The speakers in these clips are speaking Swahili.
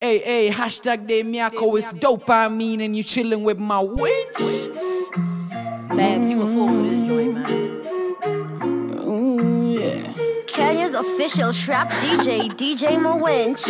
Hey, hey, hashtag de Miyako is dopamine and you chilling with my wench. Babs, you a fool for this joint, man. Ooh, yeah. Kenya's official trap DJ, DJ Mawinch.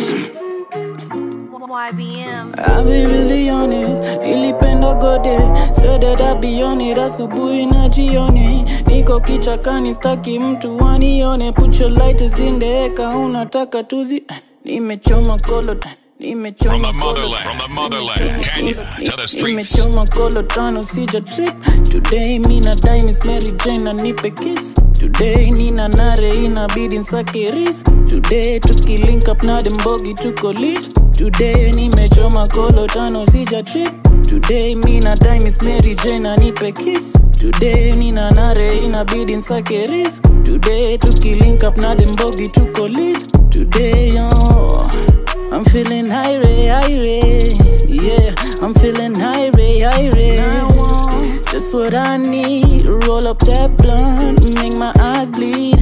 YBM. I'll be really honest, ilipenda gode so that I be on it asubuhi na jioni niko kichakani staki mtu wanione put your lighters in the eka unataka tuzi nimechoma kolo nimechoma From the kolo- motherland, from the motherland, Kenya to the streets. nimechoma kolo tano sija trip today mina dai miss mary jane na nipe kiss today nina nare inabidi nsake ris today tukilink up na dembogi tuko lit today nimechoma kolo tano sija trip today mina dai miss mary jane na nipe kiss today nina nare inabidi nsake ris today tukilink up na dembogi tuko lit today oh. I'm feeling high ray, high ray. Yeah, I'm feeling high ray, high ray. Just what I need. Roll up that blunt, make my eyes bleed.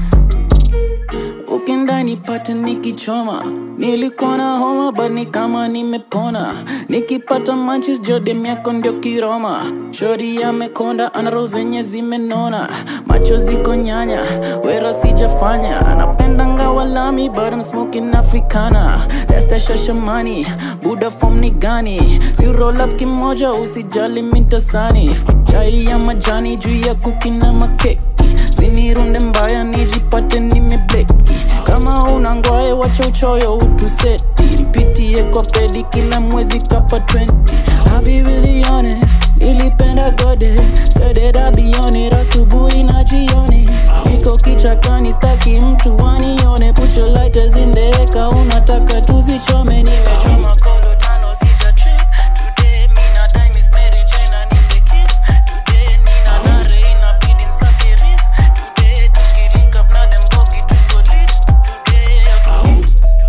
Ukienda nipate nikichoma nilikuwa na homa but ni kama nimepona nikipata manchis jodem yako ndio kiroma shori amekonda anaro zenye zimenona macho ziko nyanya wera sijafanya anapenda ngawa lami but I'm smoking africana that's the shashamani buda form ni gani si roll up kimoja usijali mintasani chai ya majani juu ya kuki na makeki sinirunde mbaya nijipate nimebleki kama una ngwae wacha uchoyo utuseti ripitie kwa pedi kila mwezi kapa 20 I'll be really honest nilipenda gode said I'll be on it asubuhi na jioni niko kichakani staki mtu wanione put your lighters in the eka unataka tuzichome nimechoma kolo tano sija trip today mina dai miss Mary Jane na nipe kiss today nina nare inabidi nsake ris today tukilink up na dem bogi tuko lit today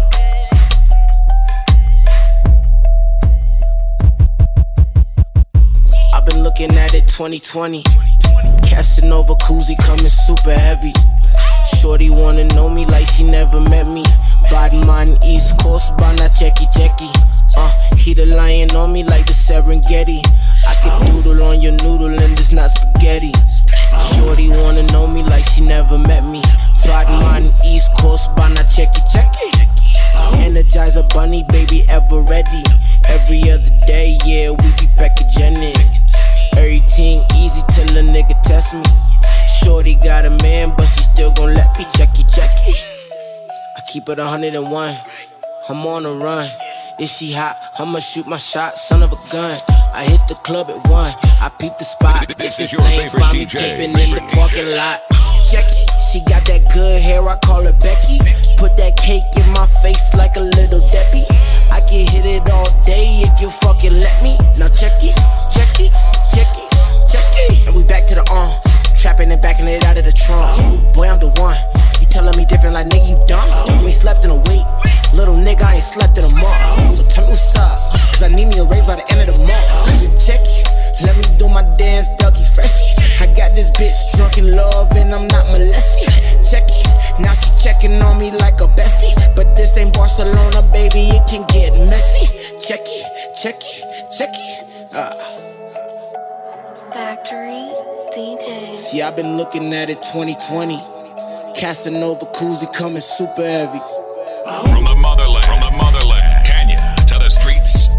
I've been looking at it 2020. Casanova koozie coming super heavy. Shorty wanna know me like she never met me. Body mind East Coast, bana checky checky. Uh, he the lion on me like the Serengeti. I could doodle on your noodle and it's not spaghetti. Shorty wanna know me like she never met me. Body mind East Coast, bana checky checky. Energizer bunny, baby, ever ready. Every other day, yeah, we be packaging it. Everything easy till a nigga test me. Shorty got a man, but she still gon' let me checky checky. I keep it 101. I'm on the run. If she hot, I'ma shoot my shot, son of a gun. I hit the club at one. I peep the spot. This If is it's your lame, favorite find me DJ, pimpin' in favorite the parking lot. Checky, she got that good hair, I call her Becky. Put that cake in my face like a little Debbie. I can hit it all day if you fucking let me. Now check it, check it, check it, check it. And we back to the on. Trapping and backing it out of the trunk. Boy, I'm the one. You telling me different like nigga, you dumb. You ain't slept in a week. Little nigga, I ain't slept in a month. So tell me what's up. Cause I need me a raise by the end of the month. Check it. Let me do my dance, Dougie Freshie. I got this bitch drunk in love and I'm not molested. Check it. Now she checking on me like a bestie. But this ain't Barcelona, baby, it can get messy. Check it, check it, check it. Uh. Factory DJ. See, I've been looking at it 2020. Casanova koozie coming super heavy. From the motherland, from the motherland, Kenya to the streets.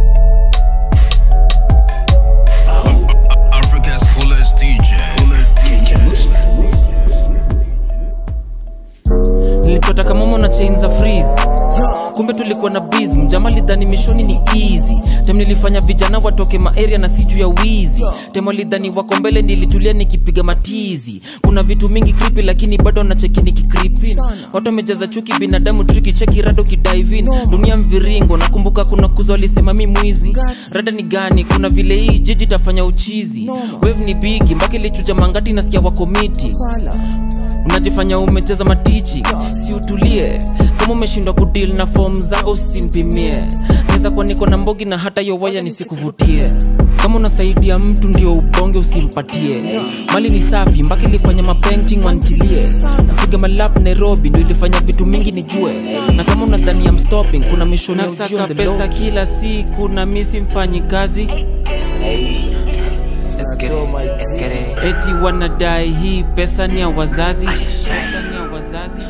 Africa's coolest DJ. nilichotaka momo na chain za freeze kumbe tulikuwa na biz mjama lidhani mishoni ni easy tem nilifanya vijana watoke maaria na si juu ya wizi tem walidhani wako mbele nilitulia nikipiga matizi kuna vitu mingi kripi lakini bado nacheki nikikripin watu wamejaza chuki binadamu triki cheki rado kidaivin dunia mviringo nakumbuka kuna kuzo alisema mi mwizi rada ni gani kuna vile hii jiji tafanya uchizi wave ni bigi mpaka ilichuja mangati nasikia wako miti unajifanya umecheza matichi si utulie kama umeshindwa kudil na fom zako usinpimie naweza kuwa niko na mbogi na hata yo waya nisikuvutie kama kama unasaidia mtu ndio ubonge usimpatie mali ni safi mpaka ilifanya mapainting wantilie napiga malap nairobi ndio ilifanya vitu mingi nijue na kama unadhani ya stopping kuna mishoni ya ujio Nasaka on the pesa low. kila siku na misi mfanyi kazi eti wanadai hii pesa ni ya wazazi pesa ni ya wazazi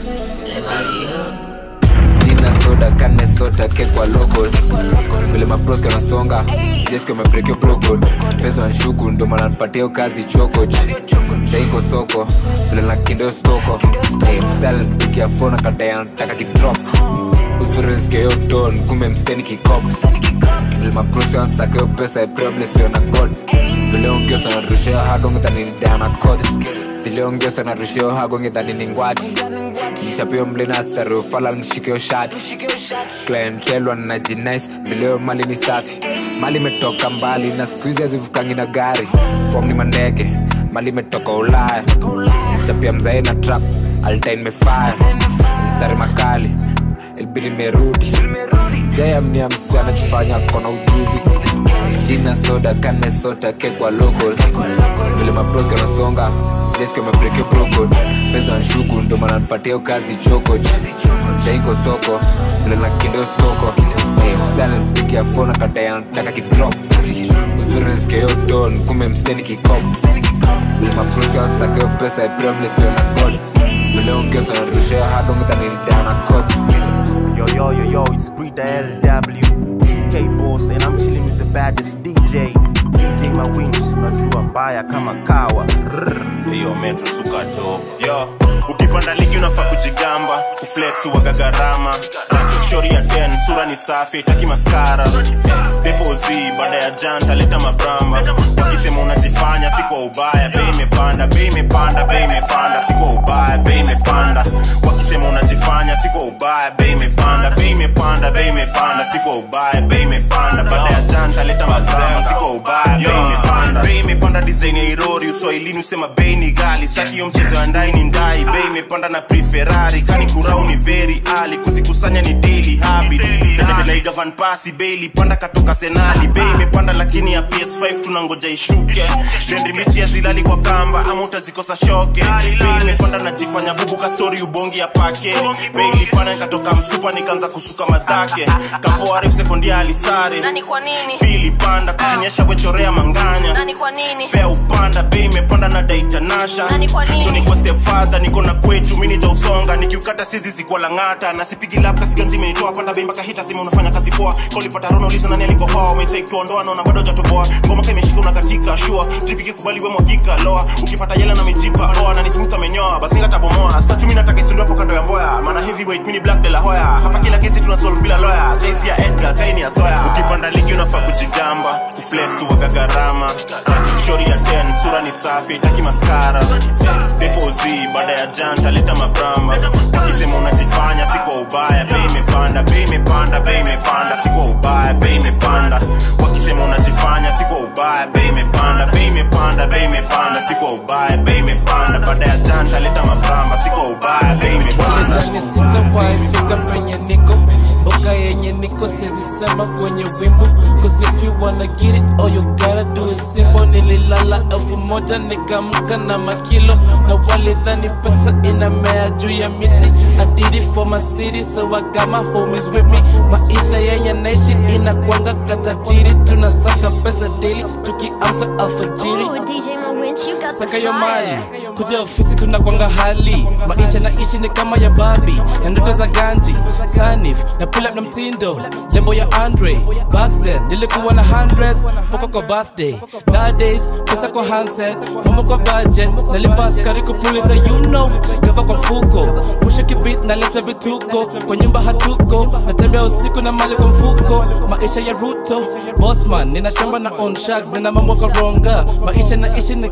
jina soda kane sota kekwa local vile mapros kanasonga jesko mebrekio prokod pesa wanshuku ndo maana nipatia kazi chokoch saiko soko vile na kindeo stoko hey, msala nipigia fona kadai anataka kidrop usurenskeo don kumbe mseni kikop vile maprosi wansakeo pesa epreblesio na god vile ongiosa narusheo hagongedhaninidana kod vile ongiosa narusheo hagongedhanini ngwati mchapio mlina sarufala mshikio shati klientelwa na jinais vileo mali ni safi mali imetoka mbali na skuizi azivukangi na gari fom ni mandege mali imetoka ulaya mchapia mzae na trap altain mefaya msari makali ilbili merudi jayamnia msi anachofanya kona ujuzi jina soda kane sota kekwa local vile mapros kanasonga jesko mebrekio prokod pesa nshuku ndo maana nipatia kazi chokoch jaiko soko vile na kindeo stoko msana nipigia fona kadai anataka kidrop uzuri nsikeo don kumbe mseni kikop vile maprosi wansakeo pesa epremlesio na god vile ongeza narushea hadongdhanilidana kot Yo, yo, yo, yo, it's Breeder LW, TK Boss, and I'm chilling with the baddest DJ, DJ Mawinji, unajua mbaya kama kawa. Rrrr. Yo, Metro suka dope. Yo, ukipanda ligi unafaa kujigamba, kuflex uwaga gharama. Shori ya 10, sura ni safi, taki maskara. Pepo Z, baada ya janta, leta mabramba. Wakisema unajifanya, si kwa ubaya, bei imepanda, bei imepanda, bei imepanda, si kwa ubaya, bei imepanda. Wakisema unajifanya, si kwa ubaya, bei imepanda, bei imepanda, bei imepanda, si kwa ubaya, bei imepanda. Baada ya janta, leta mabramba, si kwa ubaya, bei imepanda. Bei imepanda design ya irori, uswahilini usema bei ni gali. Staki hiyo mchezo ya ndai ni ndai, bei imepanda na pre Ferrari, kani kurau ni very ali, kuzikusanya ni daily habit. Dada naiga van pasi, bei ilipanda katoka senali, bei imepanda lakini ya PS5 tunangoja ishuke. Dendi michi ya zilali kwa kamba, ama utazikosa shoke. Bei imepanda najifanya bubu ka story ubongi ya pake. Bei ilipanda nikatoka msupa nikaanza kusuka madhake. Kapoa refu sekondia alisare. Nani kwa nini? Fili panda kukinyesha wechorea manganya. Nani kwa nini? Fea upanda, bei imepanda na daita nasha. Nani kwa nini? Ndo niko step father, niko na kwetu, mimi nita usonga, nikiukata sizi zikuwa lang'ata, na sipigi lap kasi ganji imenitoa panda bei mpaka hita simu unafanya kazi poa. Kolipata rono uliza nani alikuwa poa, umetake tuondoa naona bado hujatoboa. Ngoma kama imeshika unakatika shua, tripiki kubali we mwagika loa. Ukipata yela na mijipa oa na ni smooth amenyoa, basi ngata bomoa. Sasa mimi nataka isundu hapo kando ya mboya, maana heavyweight mimi ni black de la hoya. Hapa kila kesi tuna solve bila lawyer. Jay-Z ya Edgar, Tiny ya Soya. Ukipanda ligi unafaa kujigamba, kuflex uwaga gharama. Shori ya 10, sura ni safi, taki maskara. Pepo Z, baada ya janta leta mabramba. Wakisema unajifanya si kwa ubaya, bei imepanda, bei imepanda, bei imepanda, si kwa ubaya, bei imepanda. Wakisema unajifanya si kwa ubaya, bei imepanda, bei imepanda, bei imepanda, si kwa ubaya, bei imepanda. Baada ya janta leta mabramba, si kwa ubaya, bei imepanda. Walizani sitawahi fika penye niko mboka yenye niko siwezi sema kwenye wimbo Cause if you wanna get it all you gotta do is simple Nililala elfu moja nikamka na makilo Na walidhani pesa inamea juu ya miti I did it for my city so I got my homies with me Maisha yenye naishi inakwanga katajiri Tunasaka pesa daily tukiamka alfajiri Ooh, DJ Mawinch, you got the saka yo mali fire. kuja ofisi tunakwanga hali maisha naishi ni kama ya babi na ndoto za ganji sanif na pull up na mtindo lebo ya andre back then nilikuwa na hundreds mpaka kwa birthday nowadays pesa kwa handset mama kwa budget nalipa askari kupuliza you know gava kwa mfuko pusha kibit naleta vituko kwa nyumba hatuko natembea usiku na mali kwa mfuko maisha ya ruto bosman nina shamba na on shack zina mambo koronga maisha naishi nikani na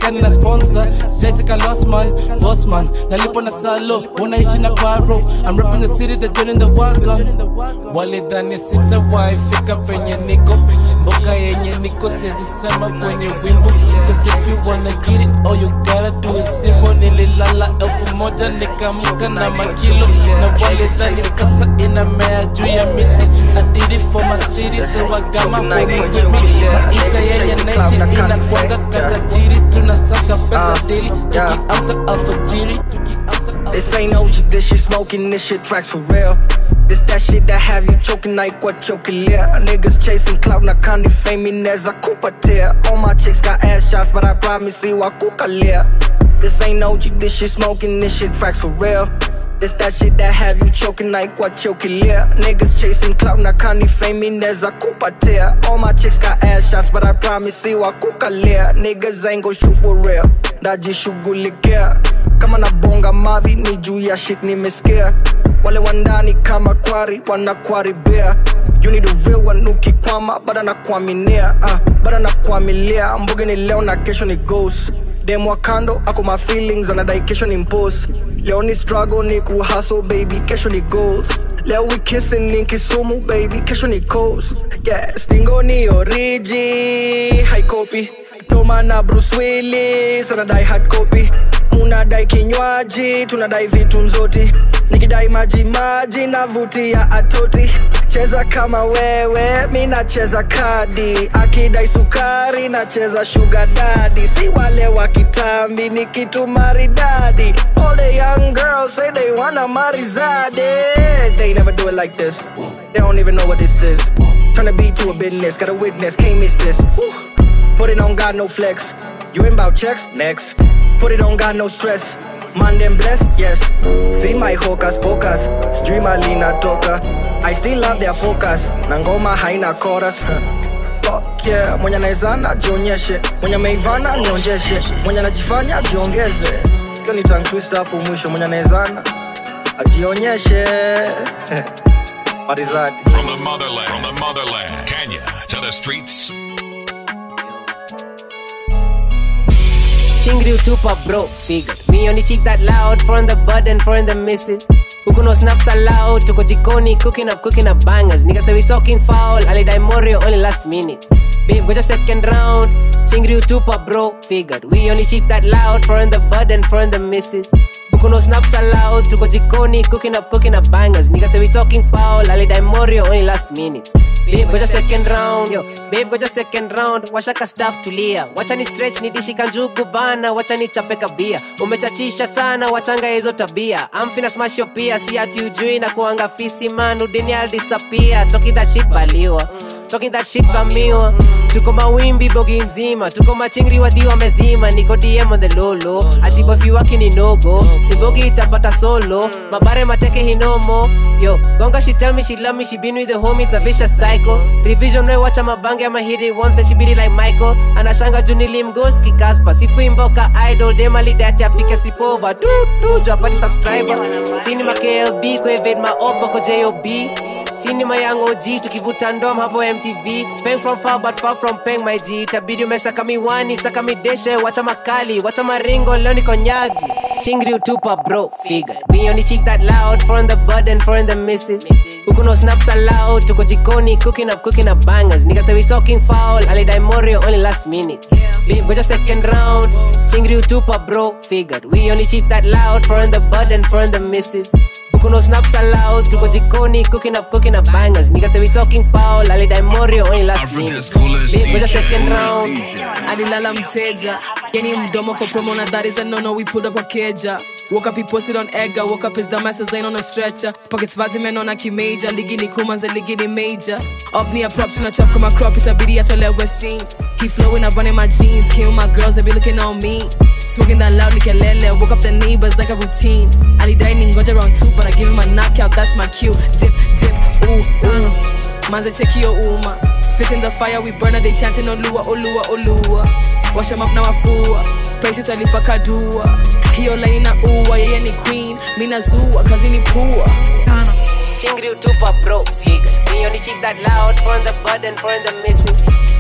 sponsor sijaitika losman bosman nalipo na salo unaishi na paro I'm repping the city the joint in the wagon walidhani sitawaifika penye niko mboka yenye niko siezisema kwenye wimbo Cause if you wanna get it all you gotta do is simple nililala elfu moja nikamka na makilo na walidhani pesa inamea juu ya miti I did it for my city so I got my homies with me maisha yenye naishi inakwanga katajiri tunasaka pesa daily tukiamka alfajiri This ain't OG, this shit smoking, this shit tracks for real. This that shit that have you choking like what choking yeah. Niggas chasing clout, na candy fame neza kupatia. All my chicks got ass shots, but I promise you I kukalia. This ain't OG, this shit smoking, this shit tracks for real. This that shit that have you choking like what choking yeah. Niggas chasing clout, na candy fame neza kupatia. All my chicks got ass shots, but I promise you I kukalia. Niggas ain't gon' shoot for real. Najishughulikia kama nabonga mavi ni juu ya shit nimesikia wale wandani kama kwari wanakwaribia you need a real one ukikwama bada nakuaminia uh, bada nakuamilia mbuge ni leo na kesho ni ghost dem wa kando ako ma feelings anadai kesho ni mpos leo ni struggle ni kuhustle baby kesho ni goals leo we kissing ni kisumu baby kesho ni coast yeah stingo ni oriji haikopi Toma na Bruce Willis anadai hard copy unadai kinywaji tunadai vitu nzoti nikidai maji maji navutia atoti cheza kama wewe mi nacheza kadi akidai sukari nacheza shuga dadi si wale wa kitambi ni kitu maridadi all the young girls say they wanna marizade they never do it like this they don't even know what this is turn a beat to a business got a witness can't miss this Woo. Put it on God, no flex. You ain't about checks? Next. Put it on God, no stress. Man, them blessed? Yes. See my hocus pocus. Stream alina toka. I still love their focus. Nangoma haina chorus. Fuck yeah. Mwenye naezana jionyeshe. Mwenye meivana nionjeshe. Mwenye najifanya jiongeze. Kyo ni tongue twister hapo mwisho. Mwenye naezana ajionyeshe. Marizadi. From the motherland, from the motherland, Kenya to the streets. Chingri utupa bro, figured We only cheek that loud, foreign the bud and foreign the misses Huku no snaps allowed, tuko jikoni, cooking up, cooking up bangers Nigga say we talking foul, alidai morio only last minute Babe, go just second round Chingri utupa bro, figured We only cheek that loud, foreign the bud and foreign the misses Huku no snaps allowed, tuko jikoni, cooking up, cooking up bangers Nigga say we talking foul, alidai morio only last minute Babe, goja second round Yo, babe goja second round washaka staff tulia wacha ni stretch ni dishi kanjugu bana wacha ni chape kabia umechachisha sana wachanga hizo tabia amfina smash yo pia si ati ujui na kuanga fisi man udini I'll disappear talking that shit baliwa talking that shit bamiwa tuko mawimbi bogi nzima tuko machingri wadhiwa mezima niko dm on the lolo ati bofi waki ni nogo simbogi itapata solo mabare mateke hinomo yo gonga she tell me she love me she been with the homies a vicious cycle revision we wacha mabange ama hit it once then she beat it like michael anashanga junilim ghost kikaspa sifuimboka idol demalidati afike sleepover du du japati subscriber sinima klb kuevade maopa ko job sinima yang og tukivuta ndom hapo mtv peng from far but far from peng my g tabidi umesaka miwani saka mideshe wacha makali wacha maringo leo niko nyagi chingri utupa bro figure we only cheek that loud foreign the bud and foreign the misses huku no snaps allowed tuko jikoni cooking up cooking up bangers nigga say we talking foul alidai morio only last minute Babe, goja second round chingri utupa bro figured we only cheek that loud foreign the bud and foreign the misses Huku no snaps allowed tuko jikoni cooking up cooking up bangers nigga say we talking foul alidai morio only last minute Babe, goja second round alilala mteja yani mdomo for promo na that is a no no we pulled up a keja woke up he posted on Edgar woke up his dumb asses laying on a stretcher pockets vazi men on kimeja ligi ni kumanza ligi ni major up near prop tuna chop kama crop itabidi atolewe scene he flowing up running my jeans came with my girls they be looking on me Smoking that loud nikelele Woke up the neighbors like a routine alidai ningoja round two But I give him a knockout, that's my cue Dip, dip, ooh, ooh Manze check your uma Spit in the fire, we burn her, they chanting Olua, Olua, Olua Wash them up na wafua Place utalipa kadua Hiyo line na uwa, yeye ni queen Mina zua, kazi ni pua chingri utupa bro figure we only cheek that loud foreign the bud and foreign the misses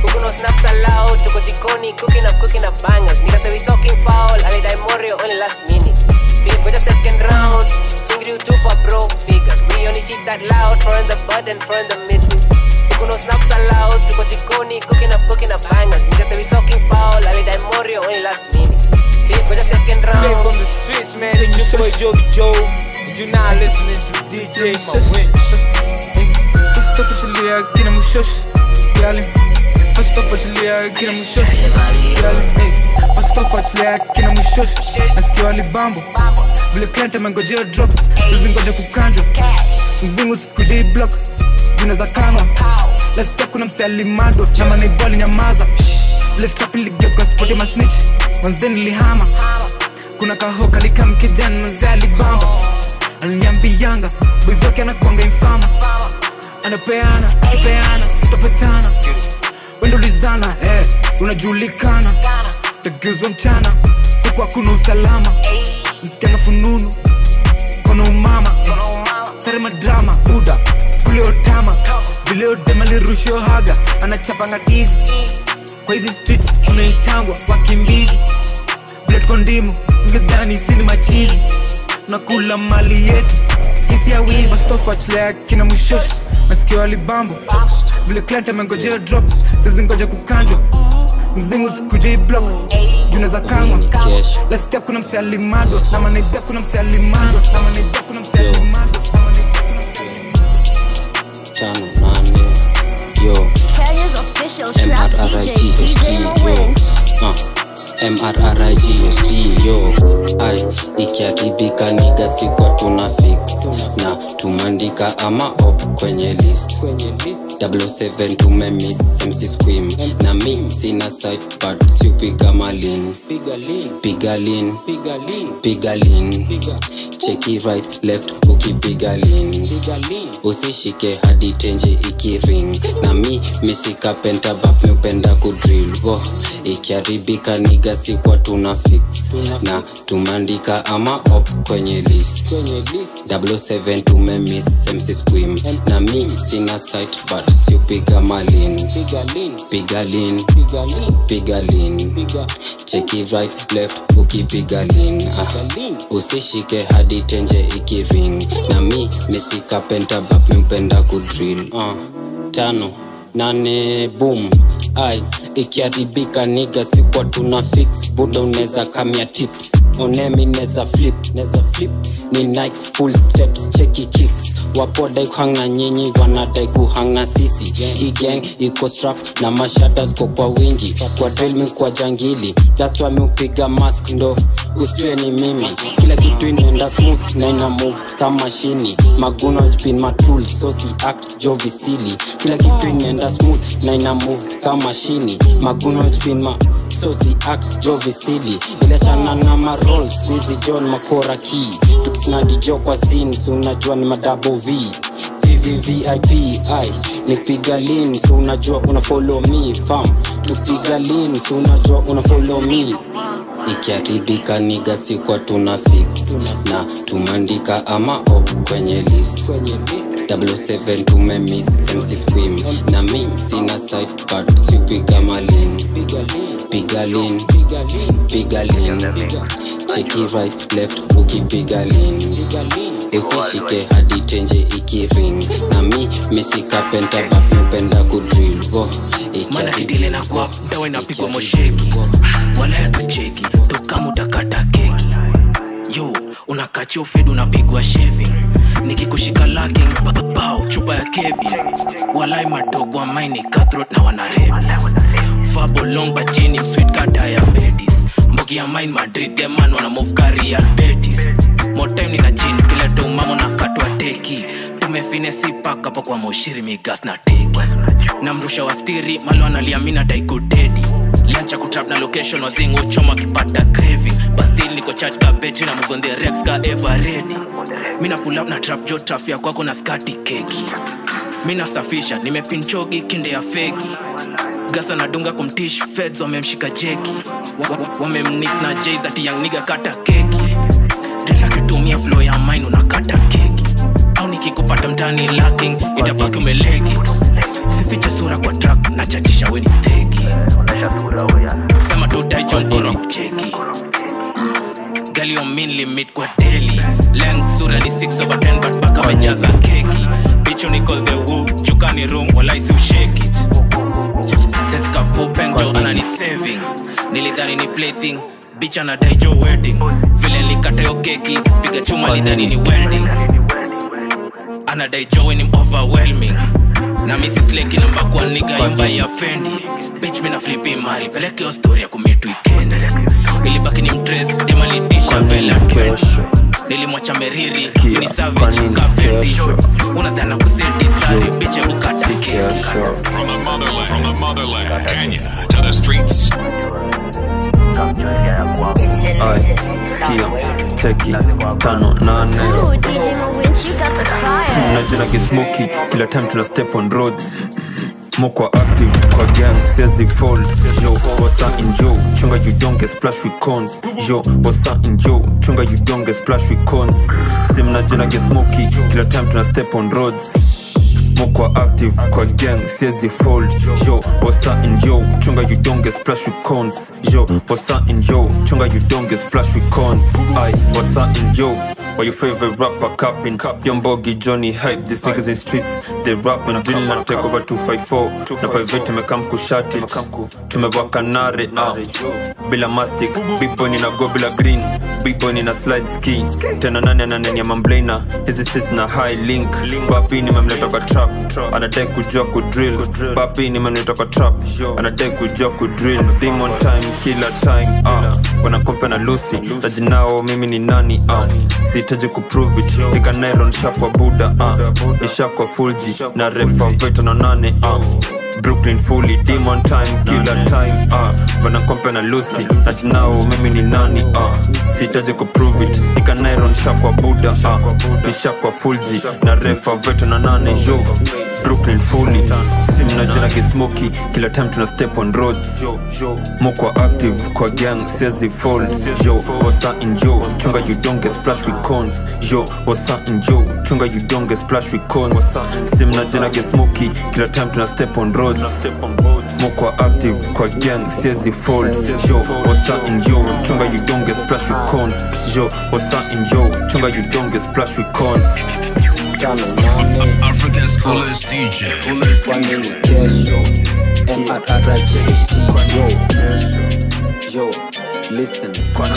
Huku no snaps allowed, tuko jikoni cooking up, cooking up bangers. Niggas say we talking foul, alidai Morio only last minute. Bili ngoja second round, chingri utupa bro figure. We only cheat that loud, foreign the bud and foreign the misses. Huku no snaps allowed, tuko jikoni cooking up, cooking up bangers. Niggas say we talking foul, alidai Morio only last minute. Bili ngoja second Straight round. from the streets, man. It's your boy Joby Joe. And you're not listening to DJ My Winch. First off, achilia kina mushosh Girl, First off, achilia kina mushosh Girl, hey. First off, achilia kina mushosh Nasikia walibambo Vile client amengojea drop Tuzingoja kukanjwa Mzingu sikujei block Juna za kanga Let's talk kuna mse alimado Na manaibali nyamaza Vile trap iligeuka spoti masnitch Manze nilihama Kuna kahoka likam kijana manze alibamba Aliniambianga Boys wake anakuanga infama anapeana kipeana tutapatana wendolizana eh, unajulikana tageuzwa mchana huku hakuna usalama msikianga fununu kona umama sare madrama buda kuleotama vileodemalirushio haga anachapanga tizi kwa hizi streets unaitangwa wakimbizi vile tuko ndimu ngedhani sini machizi nakula mali yetu hisi ya wiva stofachlea kina mwishoshi nasikia walibambo vile client amengojea drop sizingoja kukanjwa mzingu sikujei block juna za kangwa lasikia kuna mse alimado na manaidia kuna mse alimado na manaidia kuna mse alimado tano nane yo Kenya's official trap DJ, DJ Mo mrrigst Winch. yo uh, mrrigst yo ai ikiharibika nigasikwa tuna fix na tumandika ama op kwenye list 7 tumemis mc squim na mi sina site but siupiga malin piga lin piga lin cheki right left ukipiga lin usishike hadi tenje ikiring na mi misika pentabap miupenda kudrill wo ikiharibika nigasikwa tuna fix na tumandika ama op kwenye list 7 tumemis mc squim na mi sina site but siupiga malin piga lin piga lin cheki right left ukipiga lin ah. usishike hadi tenje ikiring na mi misika pentabap miupenda kudrill ah. tano nane boom ai ikiharibika niga sikwa tuna fix buda unaweza kamia tips onemi neza flip neza flip ni nike full steps cheki kicks wapodai kuhang na nyinyi wanadai kuhang na sisi hii gang iko strap na mashada ziko kwa wingi kwa drill mi kwa jangili that's why mi upiga mask ndo usitue ni mimi kila kitu inaenda smooth na ina move kama shini maguno jpin matul so si act jovisili kila kitu inaenda smooth na ina move kama shini maguno jpin ma so si act jovisili iliachana na marol squeezy john makora key tukisnadi jo kwa sin so unajua ni madabo v vvvip ai nipiga lin so unajua una follow me fam tupiga lin so unajua una follow me ikiharibika niga sikwa tuna fix na tumandika ama op kwenye list 7 tumemis mc squim na mi sina site but siupiga malin piga lin piga lin cheki right left ukipiga lin usishike hadi tenje ikiring na mi misika pentabap miupenda kudrill wo mana kidile na kwap dawa inapigwa mosheki wala yatucheki tokamu utakata keki yo unakachia ufedi unapigwa shevi nikikushika laking bao chupa ya kebi walai madogo wa maini cutthroat na wanarebi fabolomba chini mswit ka diabetes mbogi ya mine madrid deman wana move career betis motime nina jini kila tomamo na katwa teki tumefinesi paka pa kwa moshiri migas na teki na mrusha wa stiri malo analiamina daikudedi liancha kutrap na location wazingu choma akipata craving bastil niko chat ka betri na move on the rex ka ever ready mina pull up na trap jo traf ya kwako na skati keki mina safisha nimepinchogi kinde ya feki gasa nadunga kumtish feds wamemshika jeki Wa- wa- wamemnik na jais ati yang niga kata keki dela kitumia flow ya mine unakata keki au nikikupata mtani lacking itabaki umelegi sifiche sura kwa track na chachisha weni theki sema tutaichon bora kucheki galio min limit kwa daily length sura ni 6 over 10 but paka amejaza keki bicho ni call the woo jukani room wala isi usheki sesika full penjo ana need saving nilidhani ni plaything bitch anadai jo wedding vile likatayo keki piga chuma lidhani ni welding anadai joe ni overwhelming na mrs leki namba kwa niga imba ya fendi bitch mina flipi mali peleke yo story ya kumit weekend ilibaki ni mtres demalitisha vela kesho nilimwacha meriri ni savage kafendi unadhana kuseti sari biche ukata keki From the motherland, from the motherland, Kenya to the streets. Ay, kia, cheki, tano, nane Ooh, DJ Mawinch, you got the fire. najina kismoki kila time tuna step on roads mokwa active kwa gang siezi fold yo wasa in yo chunga you don't get splash with cons yo wasa in yo chunga you don't get splash with cons sim najina kismoki kila time tuna step on roads mokwa active kwa gang siezi fold yo wasa in yo chunga you don't get splash with cons yo wasa in yo chunga you don't get splash with cons i wasa in yo Why your favorite rapper capping? Young Boggy, Johnny Hype, these niggas in streets, they rap and drill and take over 254 na 58 tumekam kushati tumewaka nare ah. bila mastic big boy nina go bila green big boy nina slide ski tena nani ananenia mamblena hizi streets na high link bapi nimemleta kwa trap anadai kujua kudrill bapi nimemleta kwa trap anadai kujua kudrill theme on time killer time ah. wanakompe na lucy tajinao mimi ni nani ah. sihitaji kuprove it ikanelo nishakwa buda ah. nishakwa fulji na refa veto na nane ah. brooklyn fully demon time killer time ah. wanakompe na lucy najinao mimi ni nani ah. sihitaji kuprove it ikanelo nishakwa buda ah. nishakwa fulji na refa veto na nane yo brooklyn fully simnajina kismoki kila time tuna step on roads mokwa active kwa gang siezi fold yo wasa in yo chunga you don't get splash with cons yo wasa in yo chunga you don't get splash with cons simnajina kismoki kila time tuna step on roads mokwa active kwa gang siezi fold yo wasa in yo chunga you don't get splash with cons yo wasa in yo chunga you don't get splash with cons Africa's coolest DJ. Yo, listen,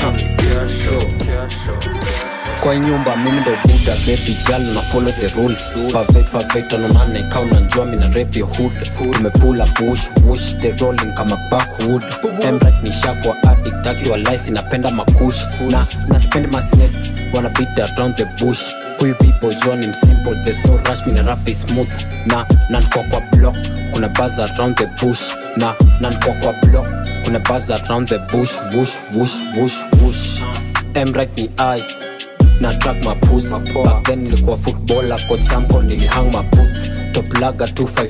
kwa nyumba mimi ndo buda baby girl na follow the rules favet favet anonane kaa unanjua mina rap your hood tumepula push push the rolling kama backwood emrat ni shakwa addict akiwa lice napenda makush na na spend my snakes wanna beat around the bush huyu people john im simple there's no rush mina rough is smooth na nankwa kwa block kuna buzz around the bush na nankwa kwa block kuna buzz around the bush wush wush wush wush emrat ni i na track mapus back then nilikuwa footballer coach sample nilihang maboots top laga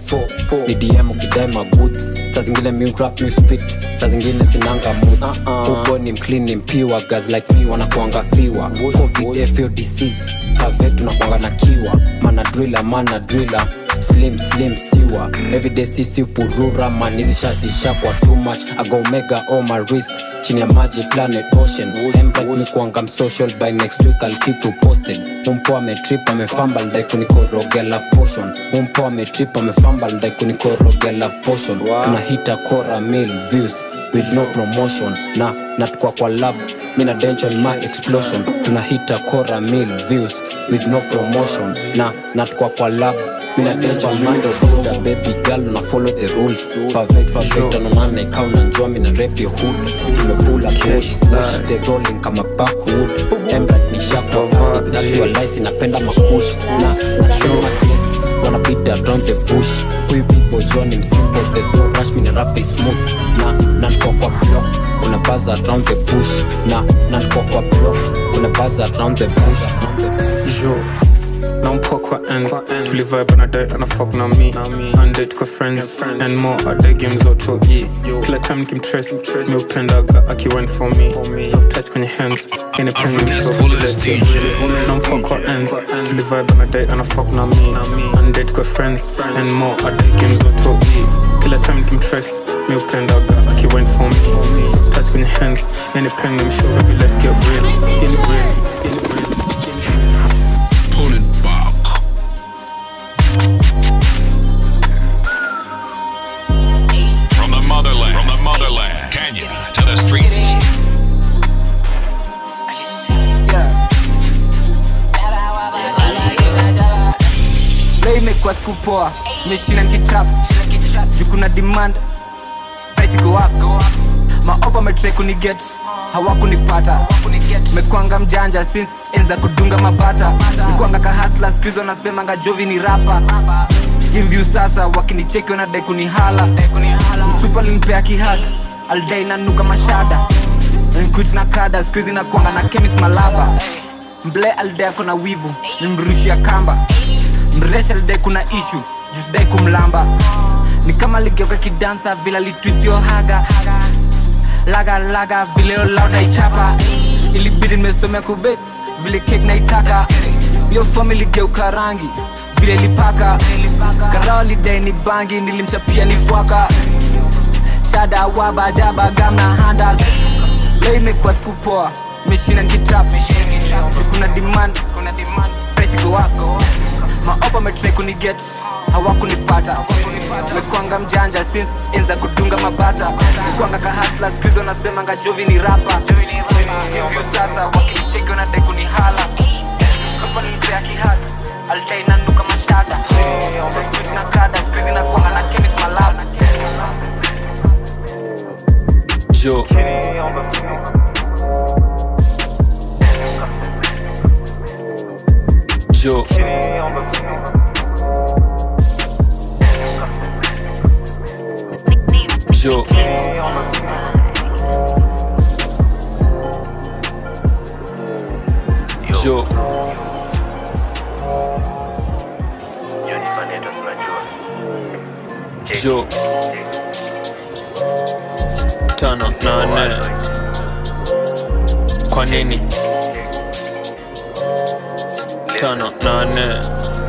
254 ni dm ukidai magoods saa zingine mi rap mi spit saa zingine sinanga moods ubo ni mclean ni mpiwa guys like me wanakuanga fiwa covid fo disease kave tunakuanga na kiwa mana driller mana driller slim slim siwa everyday sisi purura man hizi shasisha kwa too much ago omega on my wrist chini ya maji planet ocean empet mi kuanga msocial by next week I'll keep you posted mumpo ametrip amefamba ndai kunikorogea love potion mumpo ametrip amefamba ndai kunikorogea love potion tunahita kora mil views with no promotion na natukwa kwa lab mina dension my explosion tunahita kora mil views with no promotion na natukwa kwa lab mina dension my explosion baby girl una follow the rules favet favet anonane kaa unanjua mina rap your hood tumepula push push the rolling kama backwood emrat ni shakwa itatiwa lice inapenda makush na na show my snakes wanna beat around the bush huyu people john im simple there's no rush mina rap is smooth na nankwa kwa block kuna buzz around the bush na nankwa kwa block kuna buzz around the bush jo nampwa kwa ends tulivibe anadai anafok na mi ande tuko friends and more adai game zoto e kila time nikimtres mi upendaga akiwine for me soft touch kwenye hands nampwa kwa ends tulivibe anadai anafok na mi ande tuko friends and more adai game zoto e kila time nikimtres mi upendaga akiwine for me touch kwenye hands yani pen na mshoga be let's get real yani real yani real Pull it back. From the motherland, from the motherland, Kenya to the streets. leo imekuwa siku poa meshina nkitrap juu kuna demand price go up maopa metrai kuniget hawakunipata mekwanga mjanja since enza kudunga mabata mekwanga kahasla skuizi wanasemanga jovi ni rapa jimvyu sasa wakinicheki wanadai kunihala msupa linipea kihag aldai nanuka mashada nkuit na kada skuizi nakwanga na kemis malaba mble aldai ako na wivu nimrushia kamba mresha lidai kuna ishu jusidai kumlamba ni kama ligeuka kidansa vila litwistio haga laga laga vile olaunaichapa ilibidi nimesomea kubek vile kek naitaka yo fomi ligeuka rangi vile lipaka karao lidai ni bangi nilimchapia ni fwaka shada waba jaba gamna handas leo imekuwa siku poa meshina nkitrap kuna demand price go up maopa metrai kuniget hawakunipata mekwanga mjanja since enza kudunga mabata mekwanga kahasla skuizi wanasemanga jovi ni rapa hivyo sasa wakinicheki wanadai kunihala kapa nilipea kihag aldai nanuka mashada Fruit na kada skuizi nakwanga na kemis malala Yo. Yo. Yo. Yo. Yo. Tano nane. Kwa nini? Tano nane.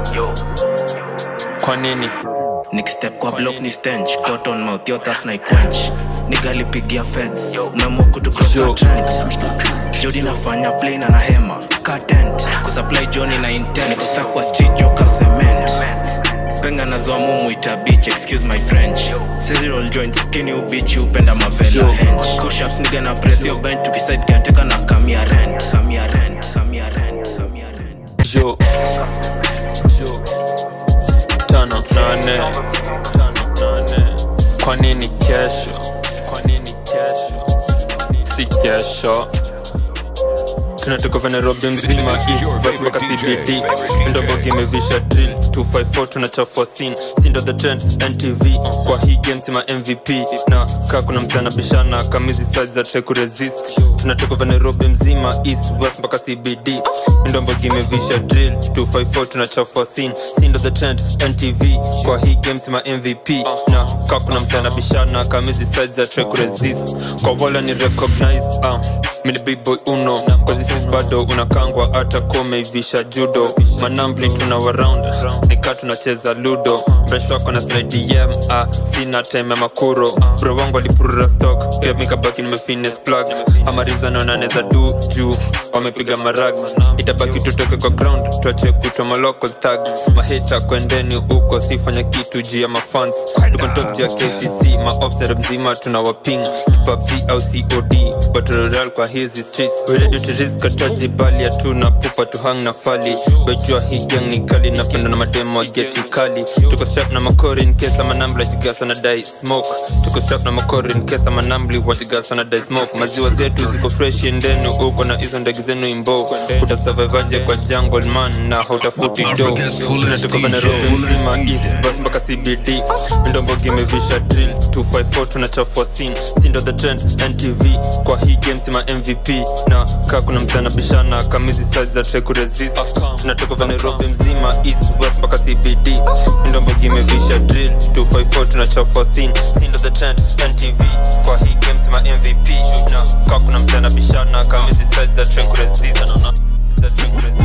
Kwa nini? nikistep kwa block ni stench cotton mouth yo thas na quench nigalipigia feds umeamua kutukrosa trend jodi nafanya play na na hema ka tent kusupply joni na intent kusta kwa street joka cement penga nazoa mumuita beach excuse my french cereal joint skinny ubichi upenda mavela hench kushaps niga na press yo bench tukiside kiateka na kamia rent kamia rent kamia rent kamia rent Yo. Yo. Tano nane. Tano nane. Kwa nini kesho? Kwa nini kesho? Si kesho. tunatoka vya nairobi mzima east west mpaka cbd ndobogi imevisha drill 254 tunachafua scene sindo the trend ntv kwa hii game sima mvp na kaa kuna msana bishana kamizi size za try kuresist tunatoka vya nairobi mzima east west mpaka cbd ndombogi imevisha drill 254 tunachafua scene sindo the trend ntv kwa hii game sima mvp na kaa kuna msana bishana kamizi size za try kuresist kwa wala ni recognize um, mini big boy uno kwa zisis bado unakangwa hata komeivisha judo manambli tuna waround nika tunacheza ludo mresh wako na slidem ah, sina time ya makuro bro wangu alipurura stock pia mikabaki nimefines plug amarizano naneza du juu wamepiga marag itabaki tutoke kwa ground tuache kutwa malocal tags mahita kwendeni huko sifanya kitu juu ya mafans tuko top juu ya kcc maobsera mzima tuna waping kipapi au cod battle royale kwa hizi streets we ready to risk ataji bali hatuna pupa tu hang na fali wejua hii gang ni kali napenda na mademo wa geti kali tuko sharp na makori in case ama nambla jigasa na dai smoke tuko sharp na makori in case ama nambli wajigasa na dai smoke maziwa zetu ziko fresh endeni uko na hizo ndege zenu imbo utasurvivaje kwa jungle man na hautafuti do tunatoka vya Nairobi mzima east bus mpaka cbd ndombogi imevisha drill 254 tunachafua scene sindo the trend ntv kwa hii game sima mvp na kaa kuna msana bishana kamizi size za try kuresist tunatoka vya nairobi mzima east west mpaka cbd ndombogi imevisha drill 254 tunachafua scene sindo the trend ntv kwa hii game sima mvp na kaa kuna msana bishana kamizi size za try kuresist za try kuresist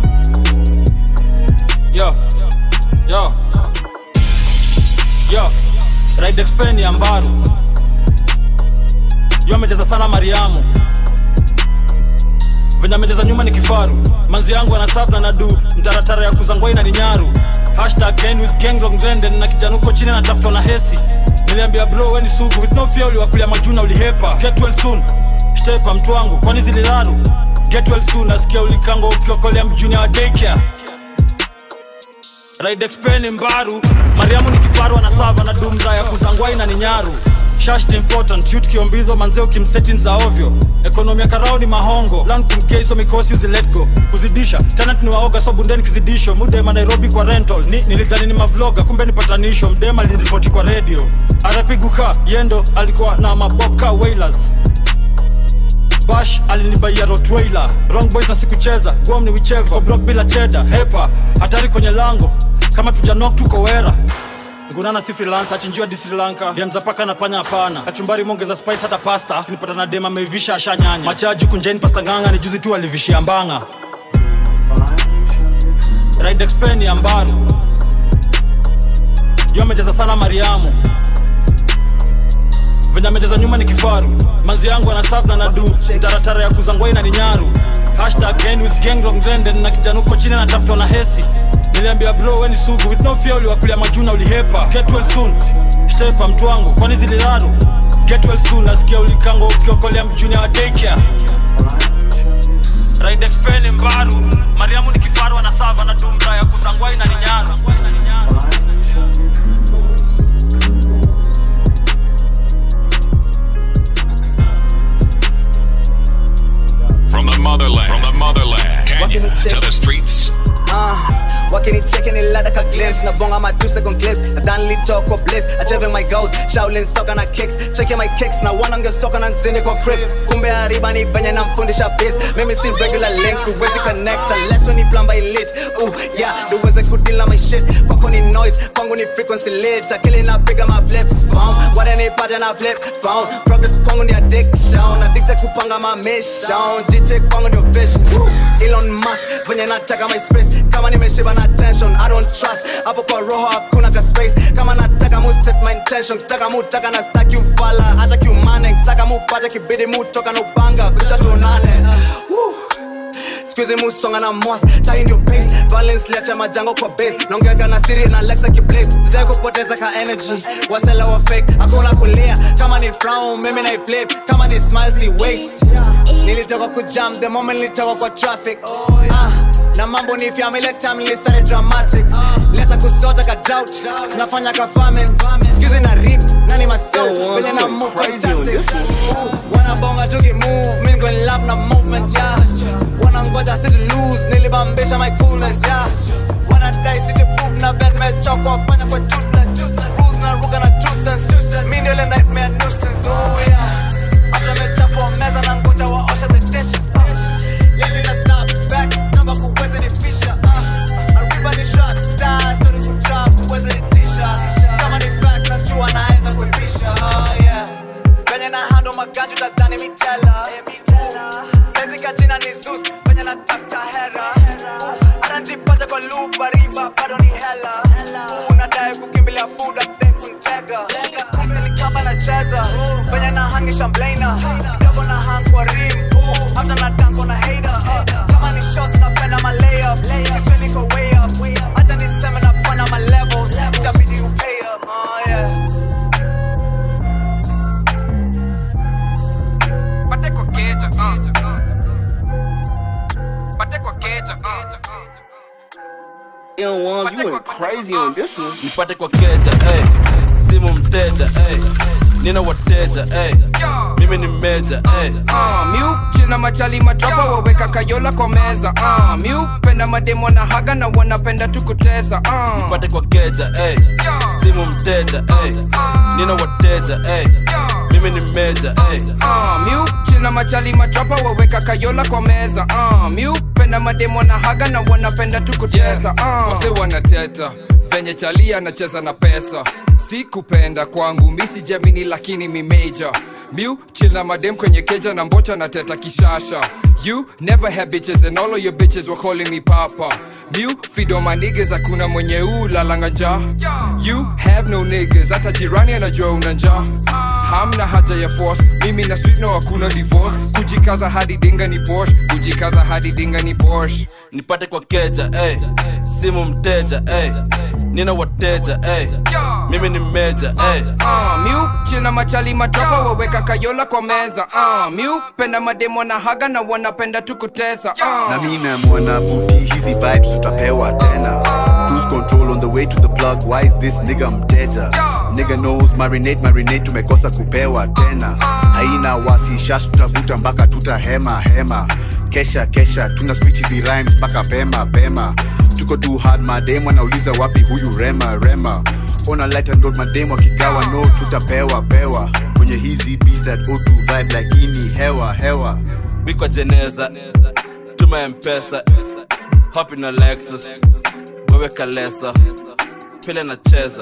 Yo, yo, yo. ride expen ya mbaru yo amecheza sana mariamu venye amecheza nyuma ni kifaru manzi yangu anasaf na nadu mtaratara ya kuzangwai na ni nyaru hashtag gang with gang wrong trend, na kijana huko chini anatafutwa na hesi niliambia bro we ni sugu with no fear uliwakulia majuna ulihepa get well soon stepa mtu wangu kwani ziliraru get well soon nasikia ulikango ukiokolea mjuni wa daycare ride expen mbaru mariamu ni kifaru anasava na dumra ya kuzangwai na ni nyaru shash ni important shoot kiombizo manzee ukimsetin za ovyo ekonomi ya karao ni mahongo lan kumkeiso mikosi uzilet go kuzidisha tenant ni waoga so bundeni kizidisho mudema nairobi kwa rental ni, nilidhani ni mavloga kumbe ni patanisho mdema liniripoti kwa redio arapiguka yendo alikuwa na mabobka wailers bash alinibaia rotweiler wrong boys na sikucheza guam ni wicheva Kwa block bila cheda hepa hatari kwenye lango kama tujanok tuko wera ngunana si freelance achinjiwa di sri lanka demzapaka na panya hapana kachumbari mongeza spice hata pasta kinipata na dem ameivisha ashanyanya machaji kunjeni pasta nganga ni juzi tu alivishia mbanga ride expen ya mbaru yo amecheza sana mariamu venye amecheza nyuma ni kifaru manzi yangu anasaf na nadu taratara ya kuzangwai na ni nyaru hashtag gang with gang wrong trend, na kijana huko chini anatafutwa na hesi niliambia bro we ni sugu with no fear uliwakulia majuna ulihepa get well soon stepa mtu wangu kwani ziliraru get well soon nasikia ulikango ukiokolea mjuni wa daycare ride expen mbaru mariamu ni kifaru anasava na dumra ya kuzangwai na ni nyaru From the motherland, from the motherland, Kenya to the streets. Uh, wakinicheki ni lada ka glimpse nabonga ma 2 second clips nadhani litoko bliss achieving my goals shaolin soka na kicks cheki my kicks na wanange soka na nzini kwa crib kumbe hariba ni venye namfundisha biz mimi si regular links uwezi connect unless ni plumber elite uh, yeah duweze kudila my shit kwako ni noise kwangu ni frequency lit akili napiga ma flips phone wadanipata na flip phone progress kwangu ni addiction addicted kupanga ma mission jite kwangu ndio vision Woo. Elon Musk venye nataka my space kama nimeshiba na tension I don't trust hapo kwa roho hakuna ka space kama nataka mu state my intention kitaka mu taka na stack you fala acha kiumane saka mu pate kibidi mu toka na upanga kucha tuonane Woo. Squeeze musonga na mwas tai ndio pace balance liacha majango kwa base naongea na siri na Alexa kiblaze sitaki kupoteza ka energy wasela wa fake hakuna kulia kama ni frown mimi na flip kama ni smile si waste nilitoka kujam the moment nilitoka kwa traffic ah na mambo ni family time nilisare dramatic leta kusota ka doubt nafanya ka famine excuse na rip nani masau venye na move fantastic wanabonga tuki move mimi go lap na movement yeah wanangoja si to lose nilibambisha my coolness yeah wanadai si to prove na bad match choko wafanya kwa toothless rules na ruga na two cents mimi ndio ile nightmare nuisance oh yeah hata mechafua meza na ngoja waosha the dishes yani na snap back samba kuweze ni fisha ariba ni shot star so ni kutrap kuweze ni tisha kama ni facts najua naweza kuipisha oh yeah venye na handle maganjo tadhani mitela saizi kachina ni zus venye natafuta hera anajipata kwa loop bariba bado ni hela unadai kukimbilia buda de kuntega nilikamba nacheza venye nahangisha mblana kidogo na hang kwa rim hata na dango na hater kama ni shots napenda ma layup kiswahili kwa way up hata niseme napanda ma levels itabidi upay up oh yeah Pate kwa keja, uh. Pate kwa keja, uh. Ill ones, you went crazy on this one. nipate kwa keja ey. simu mteja ey. nina wateja ey. mimi ni meja ey. Uh, miu china machali matrapa waweka kayola kwa meza uh, miu penda mademo na haga na wanapenda tukuteza uh. nipate kwa keja ey. simu mteja ey. nina wateja ey. mimi ni meja ey. uh, miu china machali matrapa waweka kayola kwa meza uh, miu penda mademo na haga na wanapenda tukuteza uh. wase wanateta venye chali anacheza na pesa si kupenda kwangu misi jamini lakini mimeja miu chill na madem kwenye keja na mbocha na teta kishasha you never had bitches and all of your bitches were calling me papa miu fido my niggas hakuna mwenye ulalanga njaa you have no niggas hata jirani anajua una njaa hamna haja ya force mimi na street no hakuna divorce kujikaza hadi dinga ni porsche kujikaza hadi dinga ni porsche nipate kwa keja ey. simu mteja ey. nina wateja ey. mimi ni meja ey. uh, miu china machali matropa waweka kayola kwa meza uh, miu penda mademo na haga na wanapenda tukutesa uh. na mi na mwana buti hizi vibes tutapewa tena cruise control on the way to the plug why is this nigga mteja nigga knows marinate marinate tumekosa kupewa tena haina wasi shash tutavuta mpaka tutahema hema kesha kesha tuna switch hizi rhymes mpaka pema pema tuko too hard mademu anauliza wapi huyu rema rema ona light and roll mademu akigawa no tutapewa pewa kwenye hizi beats that o2 vibe lakini hewa hewa bikwa jeneza tuma mpesa hopi na lexus wewe kalesa pile nacheza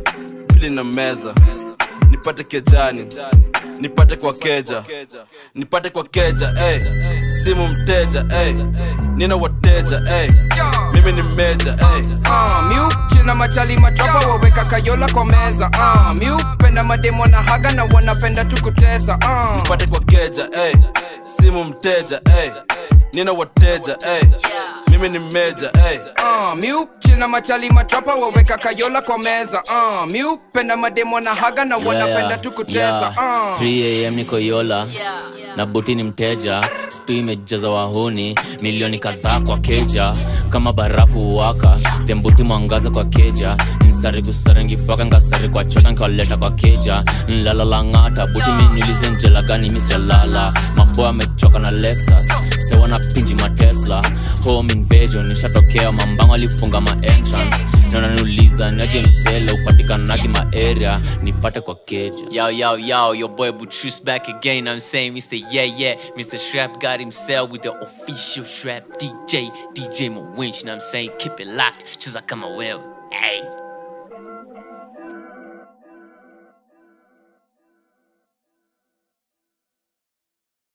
pili na meza nipate kejani nipate kwa keja nipate kwa keja ey. simu mteja ey. nina wateja ey. mimi ni meja ey. uh, miu china machali matropa waweka kayola kwa meza uh, miu penda mademo na haga na wanapenda tukutesa uh. nipate kwa keja ey. simu mteja ey. nina wateja ey. mimi ni meja ey. uh, miu china machali matropa waweka kayola kwa meza uh, miu penda mademo na haga na wanapenda tukutesa uh. 3am niko yola na buti ni mteja stu imejaza wahuni milioni kadhaa kwa keja kama barafu waka tembuti mwangaza kwa keja nsari kusarengifaka ngasari kwa chota nkaleta kwa keja nlalalang'ata buti miniulize njela gani misjalala maboya amechoka na lexus sewana pinji matesla home invasion nishatokea mambango alifunga maentrance nananiuliza niaje msele upatikanagi maaria nipate kwa keja Yo, yo, yo, your boy Butrus back again. I'm saying, Mr. Yeah, yeah, Mr. Shrap got himself with the official Shrap DJ, DJ Mawinch. You know what I'm saying? Keep it locked. She's like, come on, well, hey.